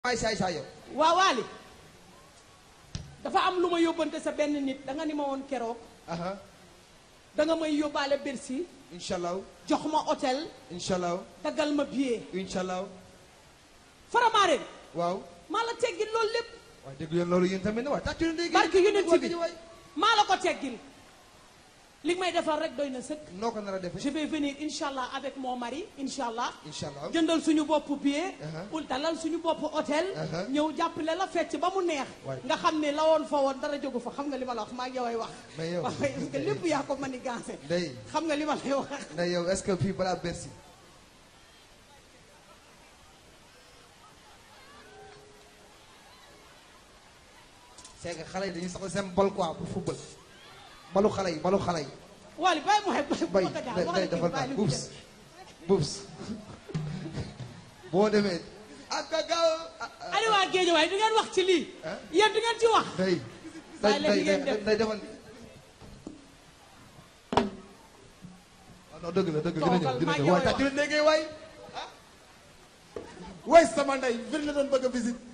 maay saay saay yow waa Waly dafa am lu ma yóbbante sa benn nit da nga ni ma woon keroog aha da nga may yóbbaale Bercy incha allah jox ma hôtel incha allah daggal ma billet incha allah Faramareen waaw maa la teggil loolu lépp waaw dégg yéen loolu yéen tamit ne waay tàccu leen dégg barke yonent bi waay maa la ko teggil li may defal rek doy na sëkk noo ko nar a je defee vais venir incha allah avec mon mari incha allah incha allah jëndal suñu bopp billet Uh-huh. ul dalal suñu bopp hôtel Uh-huh. ñëw jàppale la fecc ba mu neex Waay. nga xam ne la woon fa woon dara jógu fa xam nga li ma la wax maa ngi yow ay wax Mais yow- waaw parce que lépp yaa ko manigancé Ndeye xam nga li ma lay wax Ndeye yow est-ce que fii balaa Bercy c'est que xale yi dañuy soxla seen bal quoi pour football balu xale yi balu xale yi Waly bàyyi mu xeeb bay ko daal day waxal defal bàyyi naa li mu bubs bubs boo demee ak a gaaw ali waa géej waaye du ngeen wax ci lii Hein? yéen du ngeen ci wax day Bàyyi day leen li ngeen day def. day defal non dëgg la dëgg la dina Toogal, ñëw dina maa ñëw ngi waaye koy tàccu leen déggee waay way sama ndey vir la doon bëgg a visite